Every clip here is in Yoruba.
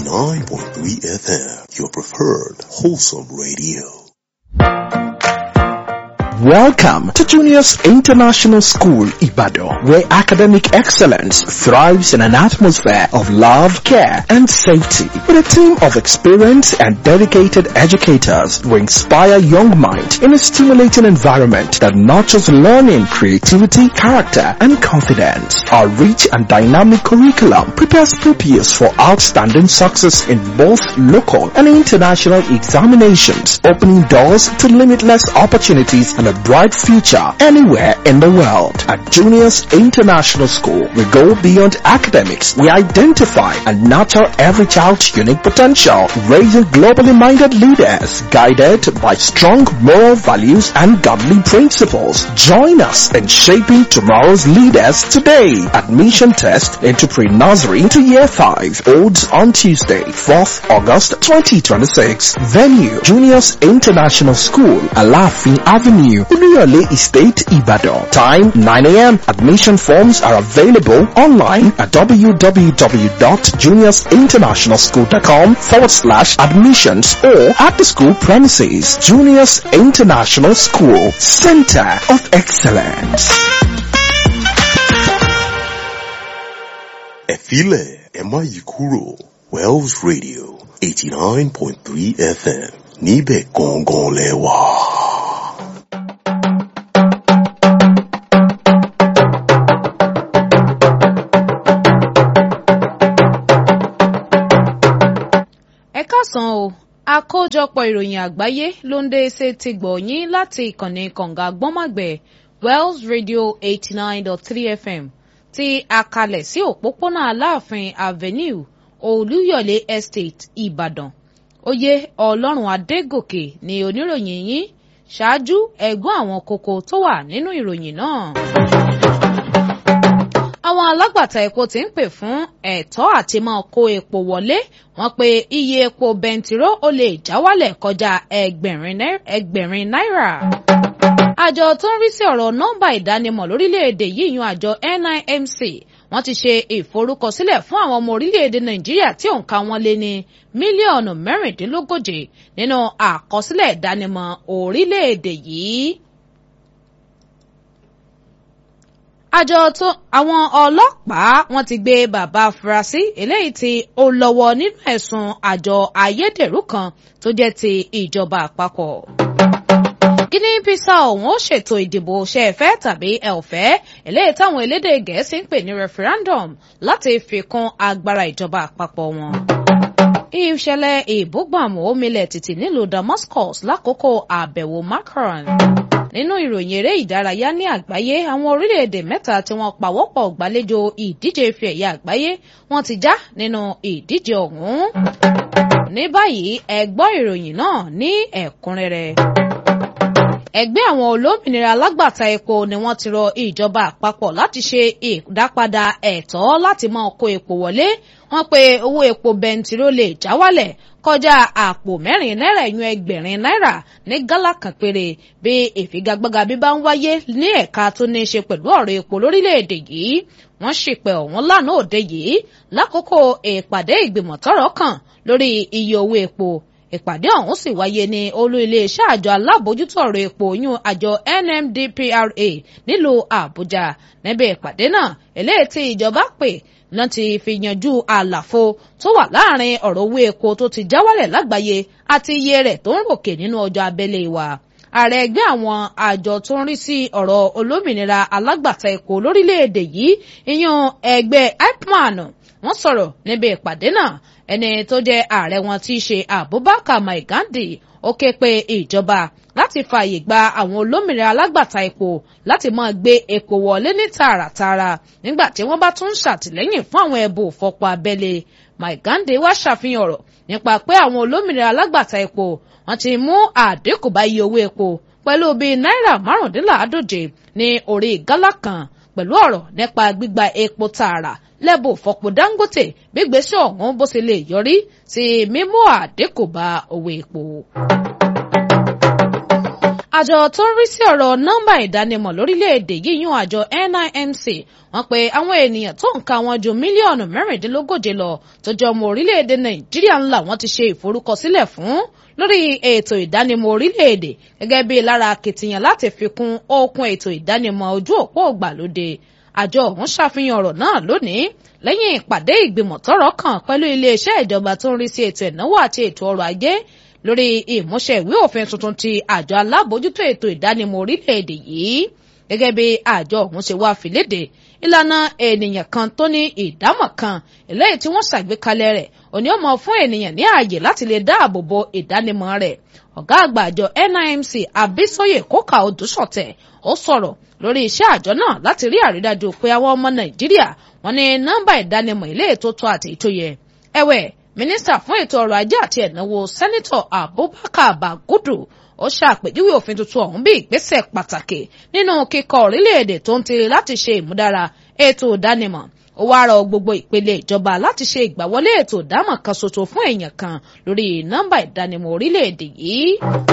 89.3 FM, your preferred wholesome radio. Welcome to Juniors International School, Ibadan, where academic excellence thrives in an atmosphere of love, care, and safety. With a team of experienced and dedicated educators who inspire young minds in a stimulating environment that nurtures learning, creativity, character, and confidence. Our rich and dynamic curriculum prepares pupils for outstanding success in both local and international examinations, opening doors to limitless opportunities and a bright future anywhere in the world. At Juniors International School, we go beyond academics. We identify and nurture every child's unique potential, raising globally minded leaders guided by strong moral values and godly principles. Join us in shaping tomorrow's leaders today. Admission test into pre-nursery to year 5 holds on Tuesday, 4th August 2026. Venue, Juniors International School, Alafin Avenue, Uluyole Estate, Ibadan. Time 9 a.m. Admission forms are available online at www.juniorsinternationalschool.com forward slash admissions or at the school premises. Juniors International School, Center of Excellence. Efile Emayikuro, Wells Radio, 89.3 FM, Nibe Gongon Lewa. ẹ káàsán o àkójọpọ̀ ìròyìn àgbáyé ló ń dé ṣe ti gbọ̀nyìn láti ìkànnì kànga gbọ́màgbẹ̀ wells radio eighty nine dot three fm ti àkàlẹ̀ sí òpópónà aláàfin avenue olúyọ̀lé estate ìbàdàn oyè ọlọ́run adégòkè ni oníròyìn yín ṣáájú ẹ̀gbọ́n àwọn kókó tó wà nínú ìròyìn náà àwọn alágbàtà epo ti ń pè fún ẹ̀tọ́ àti máa kó epo wọlé wọ́n pé iye epo bẹntiró ó lè já wálẹ̀ kọjá ẹgbẹ̀rin náírà. àjọ tó ń rí sí ọ̀rọ̀ nọ́mbà ìdánimọ̀ lórílẹ̀‐èdè yìí yan àjọ NIMC wọ́n ti ṣe ìforúkọsílẹ̀ fún àwọn ọmọ orílẹ̀‐èdè Nàìjíríà tí òǹkà wọn lé ní mílíọ̀nù mẹ́rìndínlógóje nínú àkọsílẹ̀ ìdánimọ̀ orílẹ̀‐èdè yìí. àjọ tó àwọn ọlọ́pàá wọ́n ti gbé bàbá afurasí eléyìí tí ó lọ́wọ́ nínú ẹ̀sùn àjọ ayédèrú kan tó jẹ́ ti ìjọba àpapọ̀. Guinea Bissau òun ó ṣètò ìdìbò ṣẹ́ẹ̀fẹ́ tàbí ẹ̀ọ̀fẹ́ eléyìí táwọn elédè gẹ̀ẹ́sì ń pè ní referendum láti fi kún agbára ìjọba àpapọ̀ wọn. ìṣẹ̀lẹ̀ ìbúgbàmù omilẹ̀ tìtì nílùú Damascus lákòókò àbẹ̀wò Macron nínú ìròyìn eré ìdárayá ní àgbáyé àwọn orílẹ̀-èdè mẹ́ta tí wọ́n pawọ́pọ̀ gbàlejò ìdíje ife ẹ̀yẹ àgbáyé wọ́n ti já nínú ìdíje ọ̀hún. ní báyìí ẹ gbọ́ ìròyìn náà ní ẹ̀kúnrẹ́rẹ́ ẹgbẹ́ àwọn olómìnira alágbàtà epo ni wọ́n ti rọ ìjọba àpapọ̀ láti ṣe ìdápadà ẹ̀tọ́ láti máa kó epo wọlé wọ́n pe owó epo bẹntiró lè já wálẹ̀ kọjá àpò mẹ́rin náírà ìyún ẹgbẹ̀rin náírà ní gálà kan péré bí ìfigagbága bí bá ń wáyé ní ẹ̀ka tó ní í ṣe pẹ̀lú ọ̀rọ̀ epo lórílẹ̀‐èdè yìí wọ́n ṣìpẹ̀ ọ̀hún lánàá òde yìí lákòókò ìpàdé ìgbìmọ̀ tọ́rọ̀ kàn lórí iye owó epo ìpàdé ọ̀hún sì wáyé ní olú iléeṣẹ́ àjọ alábòójútó ọ̀rọ̀ epo yún àjọ NMDPRA nílùú Àbújá níbi ìpàdé náà eléyìí tí ìjọba pè láti fi yanjú àlàfo tó wà láàrin ọ̀rọ̀ owó epo tó ti já wálẹ̀ lágbàáyé àti iye rẹ̀ tó ń ròkè nínú ọjà abẹ́lé wa ààrẹ ẹgbẹ́ àwọn àjọ tó ń rí sí ọ̀rọ̀ olómìnira alágbàtà epo lórílẹ̀‐èdè yìí ìyún ẹgbẹ́ IPMAN wọ́n sọ̀rọ̀ níbi ìpàdé náà ẹni tó jẹ́ ààrẹ wọn tí í ṣe Abubakar Maigandi ó ké pe ìjọba láti fààyè gba àwọn olómìnira alágbàtà epo láti máa gbé epo wọlé ní tààràtààrà nígbà tí wọ́n bá tún ń ṣàtìlẹ́yìn fún àwọn ẹbùn òfọpo abẹ́lé Maigandi wá ṣàfihàn ọ̀rọ̀ nípa pé àwọn olómìnira alágbàtà epo wọ́n ti mú àdínkù bá iye owó epo pẹ̀lú bíi náírà márùndínláàádóje ní orí gálà kan pẹ̀lú ọ̀rọ̀ nípa gbígba epo tààrà lẹ́bù fọ̀pọ̀ Dangote gbígbésẹ̀ ọ̀hún bó ṣe lè yọrí sí mímú àdínkù bá owó epo. àjọ tó ń rí sí ọ̀rọ̀ nọ́mbà ìdánimọ̀ lórílẹ̀‐èdè yìí yún àjọ NIMC wọ́n pe àwọn ènìyàn tó ń ka wọn ju mílíọ̀nù mẹ́rìndínlógóje lọ tó jẹ́ ọmọ orílẹ̀‐èdè Nàìjíríà ńlá wọ́n ti ṣe ìforúkọsílẹ̀ fún lórí ètò ìdánimọ̀ orílẹ̀‐èdè gẹ́gẹ́ bí lára akitiyan láti fi kún okun ètò ìdánimọ̀ ojú òpó ògbàlódé àjọ ọ̀hún ṣàfihàn ọ̀rọ̀ náà lónìí lẹ́yìn ìpàdé ìgbìmọ̀ tọ́rọ̀ kàn pẹ̀lú iléeṣẹ́ ìjọba tó ń rí sí ètò ìnáwó àti ètò ọrọ̀ ajé lórí ìmúṣẹ ìwé òfin tuntun ti àjọ alábòójútó ètò ìdánimọ̀ orílẹ̀-èdè yìí gẹ́gẹ́ bí àjọ ọ̀hún ṣe wá fìlédè ìlànà ènìyàn kan tó ní ìdámọ̀ kan eléyìí tí wọ́n ṣàgbékalẹ̀ rẹ̀ òní ó mọ fún ènìyàn ní ààyè láti lè dáàbò bo ìdánimọ̀ rẹ̀ ọ̀gá àgbà àjọ NIMC Abisoye Kóka Odúṣọ̀tẹ̀ ó sọ̀rọ̀ lórí iṣẹ́ àjọ náà láti rí àrídájú pé àwọn ọmọ Nàìjíríà wọ́n ní nọ́mbà ìdánimọ̀ ilé ètò tó àti ètò yẹ ẹ̀wẹ̀ mínísítà fún ètò ọrọ̀ ajé àti ẹ̀náwó sẹ́nitọ̀ Abubakar Bagudu ó ṣàpèjúwe òfin tuntun ọ̀hún bí ìgbésẹ̀ pàtàkì nínú kíkọ orílẹ̀-èdè tó ń tiri láti ṣe ìmúdára ètò ìdánimọ̀ ó wá rọ gbogbo ìpele ìjọba láti ṣe ìgbàwọlé ètò ìdámọ̀ kan ṣoṣo fún èèyàn kan lórí nọ́mbà ìdánimọ̀ orílẹ̀-èdè yìí.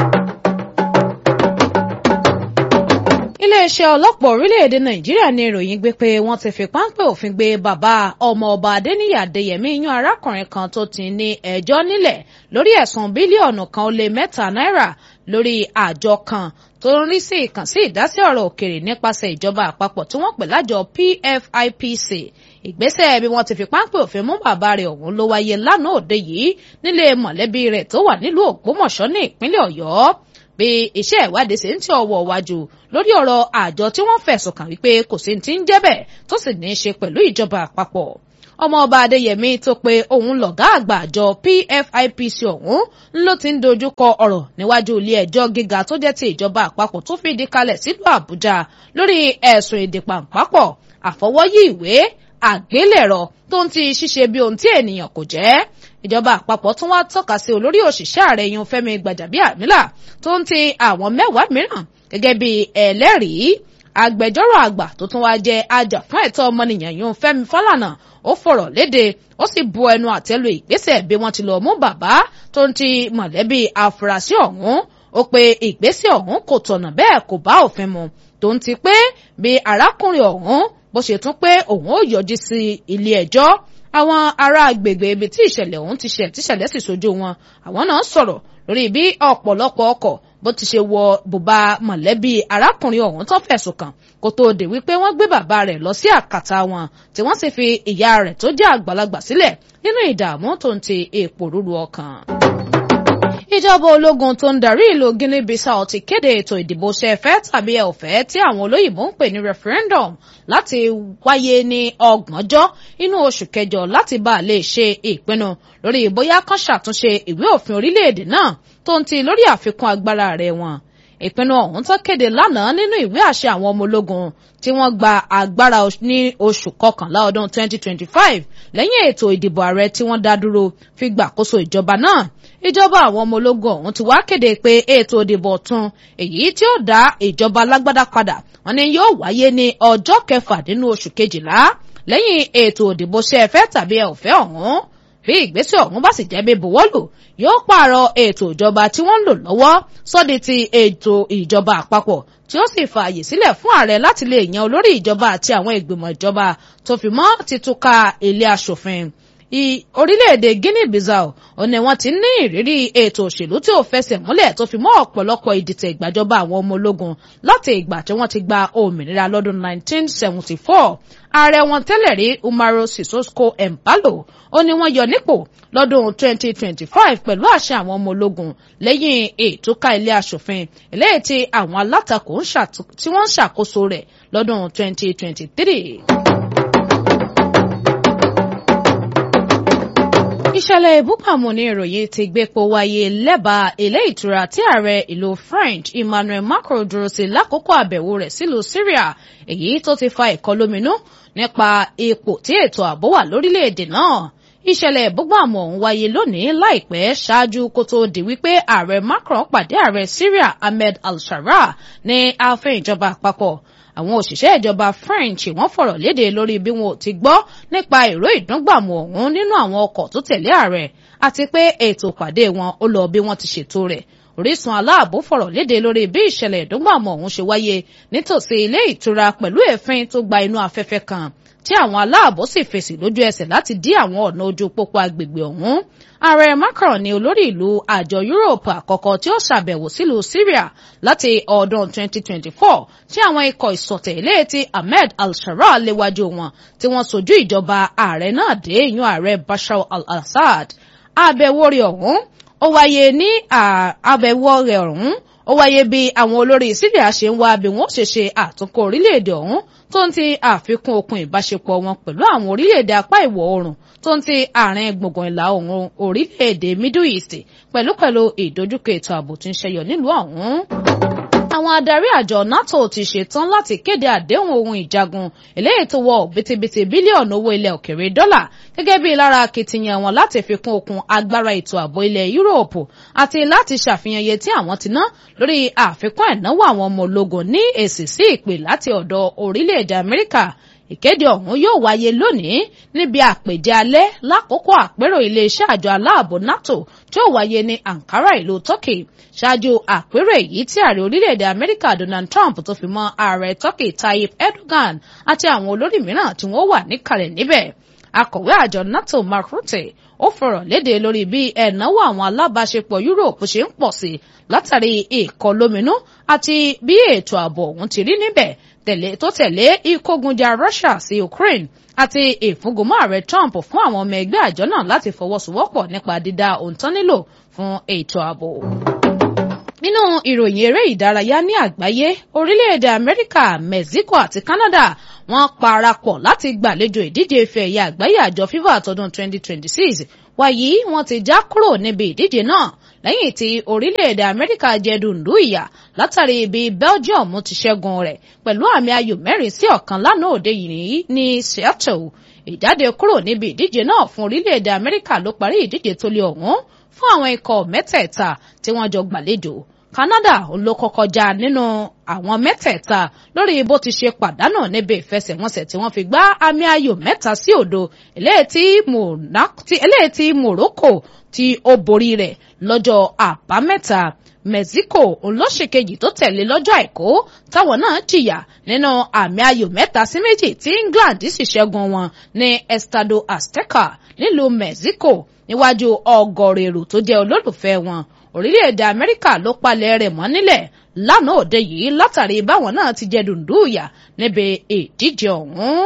iléeṣẹ́ ọlọ́pàá orílẹ̀-èdè nàìjíríà ní ìròyìn gbé pé wọ́n ti fi páńpẹ́ òfin gbé bàbá ọmọ ọba adéníyì adéyẹmí yan arákùnrin kan tó ti ní ẹjọ́ nílẹ̀ lórí ẹ̀sùn bílíọ̀nù kan ó lé mẹ́ta náírà lórí àjọ kan tó ń rí sí ìkànsí ìdásí ọ̀rọ̀ òkèrè nípasẹ̀ ìjọba àpapọ̀ tí wọ́n pè lájọ PFIPC ìgbésẹ̀ bí wọ́n ti fi páńpẹ́ òfin mú bàbá rẹ̀ ọ̀hún ló wáyé lánàá òde yìí nílé mọ̀lẹ́bí rẹ̀ tó wà nílùú ògbómọ̀ṣọ́ ní ìpínlẹ̀ ọ̀yọ́ bí iṣẹ́ ìwádìí ṣe ń tí ọwọ́ wájú lórí ọ̀rọ̀ àjọ tí wọ́n fẹ̀sùn kàn wípé kò sí ti ń jẹ́ bẹ́ẹ̀ tó sì ní í ṣe pẹ̀lú ìjọba àpapọ̀ ọmọọba adéyẹmí tó pé òun lọ̀gá àgbà àjọ PFIPC ọ̀hún ló ti ń dojú kọ ọ̀rọ̀ níwájú ilé ẹjọ́ gíga tó jẹ́ ti ìjọba àpapọ̀ tó fìdí kalẹ̀ sílùú àbújá lórí ẹ̀sùn ìdìpàǹpápọ̀ àfọwọ́yí ìwé àgbélẹ̀rọ tó ń ti ṣíṣe bí ohun tí ènìyàn kò jẹ́ ìjọba àpapọ̀ tún wá tọ́ka sí olórí òṣìṣẹ́ ààrẹ yun fẹ́mi gbàjàbíàmílà tó ń ti àwọn mẹ́wàá mìíràn gẹ́gẹ́ bí ẹlẹ́rìí agbẹjọ́rò àgbà tó tún wá jẹ́ ajàfún ẹ̀tọ́ ọmọnìyàn yun fẹ́mi fálànà ó fọ̀rọ̀ léde ó sì bu ẹnu àtẹ́lu ìgbésẹ̀ bí wọ́n ti lọ mú bàbá tó ń ti mọ̀lẹ́bí afurasí ọ̀hún ó pe ìgbésẹ̀ ọ̀hún kò tọ̀nà bẹ́ẹ̀ kò bá òfin mu tó ń ti pé bí arákùnrin ọ̀hún bó ṣe tún pé òun ó yọjú sí ilé ẹjọ́ àwọn ará agbègbè ibi tí ìṣẹ̀lẹ̀ ọ̀hún ti ṣẹ̀ tíṣẹ̀lẹ̀ sì sojú wọn àwọn náà sọ̀rọ̀ lórí bí ọ̀pọ̀lọpọ̀ ọkọ̀ bó ti ṣe wọ bùbá mọ̀lẹ́bí arákùnrin ọ̀hún tó fẹ̀sùn kàn kó tóó dé wípé wọ́n gbé bàbá rẹ̀ lọ sí àkàtà wọn tí wọ́n sì fi ìyá rẹ̀ tó jẹ́ àgbàlagbà sílẹ̀ nínú ìdààmú tó ń ti èèpo rúru ọkàn ìjọba ológun tó ń darí ìlú Guinea Bissau ti kéde ètò ìdìbò ṣẹfẹ́ tàbí ẹ̀ọ̀fẹ́ tí àwọn olóyìnbó ń pè ní referendum láti wáyé ní ọgbọ̀njọ́ inú oṣù kẹjọ láti bá a lè ṣe ìpinnu lórí bóyá kán ṣàtúnṣe ìwé òfin orílẹ̀-èdè náà tó ń ti lórí àfikún agbára rẹ̀ wọn ìpinnu ọ̀hún tó kéde lánàá nínú ìwé àṣẹ àwọn ọmọ ológun tí wọ́n gba agbára ní oṣù kọkànlá ọdún 2025 lẹ́yìn ètò ìdìbò ààrẹ tí wọ́n dá dúró fi gbàkóso ìjọba náà ìjọba àwọn ọmọ ológun ọ̀hún ti wá kéde pé ètò ìdìbò ọ̀tun èyí tí ó dá ìjọba alágbádá padà wọ́n ní yóò wáyé ní ọjọ́ kẹfà nínú oṣù kejìlá lẹ́yìn ètò ìdìbò ṣẹ́ẹ̀fẹ́ tàbí ẹ̀ọ̀fẹ́ ọ̀hún bí ìgbésẹ̀ ọ̀hún bá sì jẹ́ bí buwọ́lù yóò pààrọ̀ ètò ìjọba tí wọ́n ń lò lọ́wọ́ sọ́di ti ètò ìjọba àpapọ̀ tí ó sì fààyè sílẹ̀ fún ààrẹ láti lè yan olórí ìjọba àti àwọn ìgbìmọ̀ ìjọba tó fi mọ́ títúka ilé aṣòfin orílẹ̀-èdè Guinea-Bissau ó ní wọ́n ti ní ìrírí ètò òṣèlú tí ò fẹsẹ̀ múlẹ̀ tó fi mọ́ ọ̀pọ̀lọpọ̀ ìdìtẹ̀ ìgbàjọba àwọn ọmọ ológun láti ìgbà tí wọ́n ti gba òmìnira lọ́dún 1974 ààrẹ wọn tẹ́lẹ̀ rí Umaro Sissoco Embalo ó ní wọ́n yọ nípò lọ́dún 2025 pẹ̀lú àṣẹ àwọn ọmọ ológun lẹ́yìn ìtúká ilé aṣòfin eléyìí tí àwọn alátakò tí wọ́n ń ṣàkóso rẹ̀ lọ́dún 2023. ìṣẹ̀lẹ̀ ìbúpàmù ní ìròyìn ti gbépo wáyé lẹ́bàá ilé ìtura tí ààrẹ ìlú French Emmanuel Macron dúró sí lákòókò àbẹ̀wò rẹ̀ sílùú Syria èyí tó ti fa ìkọlóminú nípa ipò tí ètò ààbò wà lórílẹ̀‐èdè náà ìṣẹ̀lẹ̀ ìbúgbàmù ọ̀hún wáyé lónìí láìpẹ́ ṣáájú kó tó di wípé ààrẹ Macron pàdé ààrẹ Syria Ahmed al-Shara ní ààfin ìjọba àpapọ̀ àwọn òṣìṣẹ́ ìjọba French wọ́n fọ̀rọ̀ léde lórí bí wọn ò ti gbọ́ nípa ìró ìdúngbàmù ọ̀hún nínú àwọn ọkọ̀ tó tẹ̀lé ààrẹ àti pé ètò ìpàdé wọn ó lọ bí wọ́n ti ṣètò rẹ̀ orísun aláàbò fọ̀rọ̀ léde lórí bí ìṣẹ̀lẹ̀ ìdúngbàmọ̀ ọ̀hún ṣe wáyé nítòsí ilé ìtura pẹ̀lú èéfín tó gba inú afẹ́fẹ́ kan tí àwọn aláàbò sì fèsì lójú ẹsẹ̀ láti dí àwọn ọ̀nà ojú pópó agbègbè ọ̀hún ààrẹ Macron ni olórí ìlú àjọ Europe àkọ́kọ́ tí ó ṣàbẹ̀wò sílùú Syria láti ọdún 2024 tí àwọn ikọ̀ ìsọ̀tẹ̀ ilé tí Ahmed al-Sharaa léwájú wọn tí wọ́n sojú ìjọba ààrẹ náà dé ìyún ààrẹ Bashar al-Assad àbẹ̀wò rẹ̀ ọ̀hún ó wáyé ní àbẹ̀wò rẹ̀ ọ̀hún ó wáyé bí àwọn olórí Syria ṣe ń wá bí wọ́n ṣe ṣe àtúnkọ́ orílẹ̀-èdè ọ̀hún tó ń ti àfikún okun ìbáṣepọ̀ wọn pẹ̀lú àwọn orílẹ̀-èdè apá ìwọ̀ oòrùn tó ń ti àárín gbùngbùn ìlà oòrùn orílẹ̀-èdè Middle East pẹ̀lú pẹ̀lú ìdojúkọ ètò ààbò tí ń ṣẹyọ nílùú ọ̀hún àwọn adarí àjọ NATO ti ṣetán láti kéde àdéhùn ohun ìjagun eléyìí tó wọ bìtìbìtì bílíọ̀nù owó ilẹ̀ òkèrè dọ́là gẹ́gẹ́ bí lára akitiyan wọn láti fi kún okun agbára ètò ààbò ilẹ̀ Yúróòpù àti láti ṣàfihàn iye tí àwọn ti ná lórí àfikún ẹ̀náwó àwọn ọmọ ológun ní èsì sí ìpè láti ọ̀dọ̀ orílẹ̀-èdè Amẹ́ríkà ìkéde ọ̀hún yóò wáyé lónìí níbi àpèjẹ alẹ́ lákòókò àpérò iléeṣẹ́ àjọ aláàbò NATO tí ó wáyé ní Ankara ìlú Turkey ṣáájú àpérò èyí tí ààrẹ orílẹ̀-èdè Amẹ́ríkà Donald Trump tó fi mọ́ ààrẹ Turkey Tayyip Erdogan àti àwọn olórí mìíràn tí wọ́n wà níkàlẹ̀ níbẹ̀ akọ̀wé àjọ NATO Mark Rutte ó fọ̀rọ̀ léde lórí bí ẹ̀náwó àwọn alábàáṣepọ̀ Europe ṣe ń pọ̀ sí látàrí ìkọlóminú àti bí ètò ààbò ọ̀hún ti rí níbẹ̀ tẹ̀lé tó tẹ̀lé ìkógunjà Russia sí Ukraine àti ìfúngunmọ́ ààrẹ Trump fún àwọn ọmọ ẹgbẹ́ àjọ náà láti fọwọ́sowọ́pọ̀ nípa dídá òǹtọ́ nílò fún ètò ààbò. nínú ìròyìn eré ìdárayá ní àgbáyé orílẹ̀-èdè Amẹ́ríkà Mexico àti Canada wọ́n parapọ̀ láti gbàlejò ìdíje ife ẹ̀yẹ àgbáyé àjọ FIFA tọdún 2026 wàyí wọ́n ti já kúrò níbi ìdíje náà lẹ́yìn tí orílẹ̀-èdè Amẹ́ríkà jẹ dùndú ìyà látàrí ibi Belgium ti ṣẹ́gun rẹ̀ pẹ̀lú àmì ayò mẹ́rin sí ọ̀kan lánàá òde yìí ní Seattle ìjáde kúrò níbi ìdíje náà fún orílẹ̀-èdè Amẹ́ríkà ló parí ìdíje tó lé ọ̀hún fún àwọn ikọ̀ mẹ́tẹ̀ẹ̀ta tí wọ́n jọ gbàlejò Canada ló kọ́kọ́ já nínú àwọn mẹ́tẹ̀ẹ̀ta lórí bó ti ṣe pàdánù níbi ìfẹsẹ̀wọnsẹ̀ tí wọ́n fi gbá àmì ayò mẹ́ta sí òdo eléyìí tí Morocco tí ó borí rẹ̀ lọ́jọ́ àbámẹ́ta Mexico olóṣèkejì tó tẹ̀lé lọ́jọ́ àìkú táwọn náà jìyà nínú àmì ayò mẹ́ta sí méjì tí England sì ṣẹ́gun wọn ní Estado Azteca nílùú Mexico níwájú ọgọ́rọ̀ èrò tó jẹ́ olólùfẹ́ wọn orílẹ̀-èdè Amẹ́ríkà ló palẹ̀ rẹ̀ mọ́ nílẹ̀ lánàá òde yìí látàrí báwọn náà ti jẹ dùndúùyà níbi ìdíje ọ̀hún.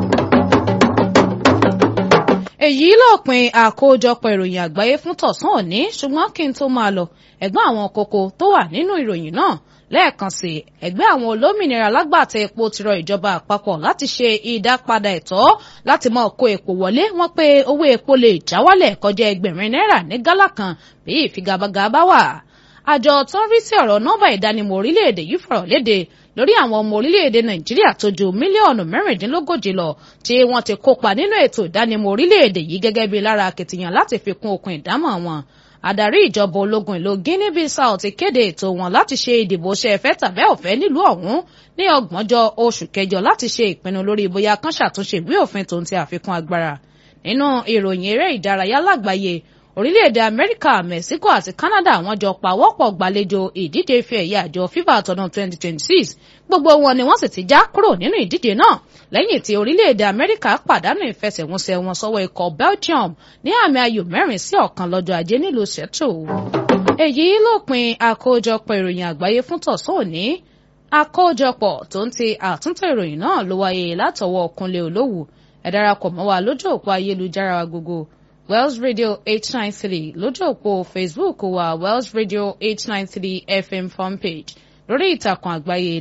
èyí lópin àkójọpọ̀ ìròyìn àgbáyé fún tọ̀sán òní ṣùgbọ́n kí n tó máa lọ ẹ̀gbọ́n àwọn kókó tó wà nínú ìròyìn náà lẹ́ẹ̀kan sí ẹgbẹ́ àwọn olómìnira lágbàtà epo ti rọ ìjọba àpapọ̀ láti ṣe ìdápadà ẹ̀tọ́ láti máa kó epo wọlé wọ́n pé owó epo lè já wálẹ̀ kọjá ẹgbẹ̀rin náírà ní gálà kan bí ìfigagbága bá wà àjọ tó ń rí sí ọ̀rọ̀ nọ́mbà ìdánimọ̀ orílẹ̀-èdè yìí fọ̀rọ̀ léde lórí àwọn ọmọ orílẹ̀-èdè nàìjíríà tó ju mílíọ̀nù mẹ́rìndínlógójì lọ tí wọ́n ti kópa nínú ètò ìdánimọ̀ orílẹ̀-èdè yìí gẹ́gẹ́ bí lára akitiyan láti fi kún okùn ìdámọ̀ wọn adarí ìjọba ológun ìlú Guinea Bissau ti kéde ètò wọn láti ṣe ìdìbò ṣe ẹ̀fẹ́ tàbẹ́ ọ̀fẹ́ nílùú ọ̀hún ní ọgbọ̀njọ́ oṣù kẹjọ láti ṣe ìpinnu lórí bóyá kán ṣàtúnṣe ìwé òfin tó ń ti àfikún agbára nínú ìròyìn eré ìdárayá lágbàáyé orílẹ̀-èdè amẹ́ríkà mexico àti canada wọ́n jọ pawọ́pọ̀ gbàlejò ìdíje ife ẹ̀yẹ àjọ fifa tọdún 2026 gbogbo wọn ni wọ́n sì ti já kúrò nínú ìdíje náà lẹ́yìn tí orílẹ̀-èdè amẹ́ríkà pàdánù ìfẹsẹ̀wọnsẹ̀ wọn sọ́wọ́ ikọ̀ belgium ní àmì ayò mẹ́rin sí ọ̀kan lọ́jọ́ ajé nílùú seattle. èyí lópin àkójọpọ̀ ìròyìn àgbáyé fún tọ̀sán òní àkójọpọ̀ tó ń ti àtúntò ìròyìn náà ló wáyé látọwọ́ kúnlé olówù ẹ darapọ̀ mọ́ wa lójú òpó ayélujára wa gbogbo Wells Radio 893 lójú òpó Facebook wa Wells Radio 893 FM fanpage lórí ìtàkùn àgbáyé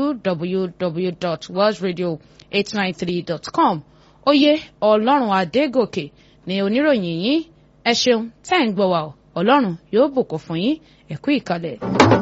www.wellsradio893.com oyè ọlọ́run adégòkè ni oníròyìn yín ẹ ṣeun tẹ́ ń gbọ́ wa ọlọ́run yóò bùkún fún yín ẹ kú ìkàlẹ̀.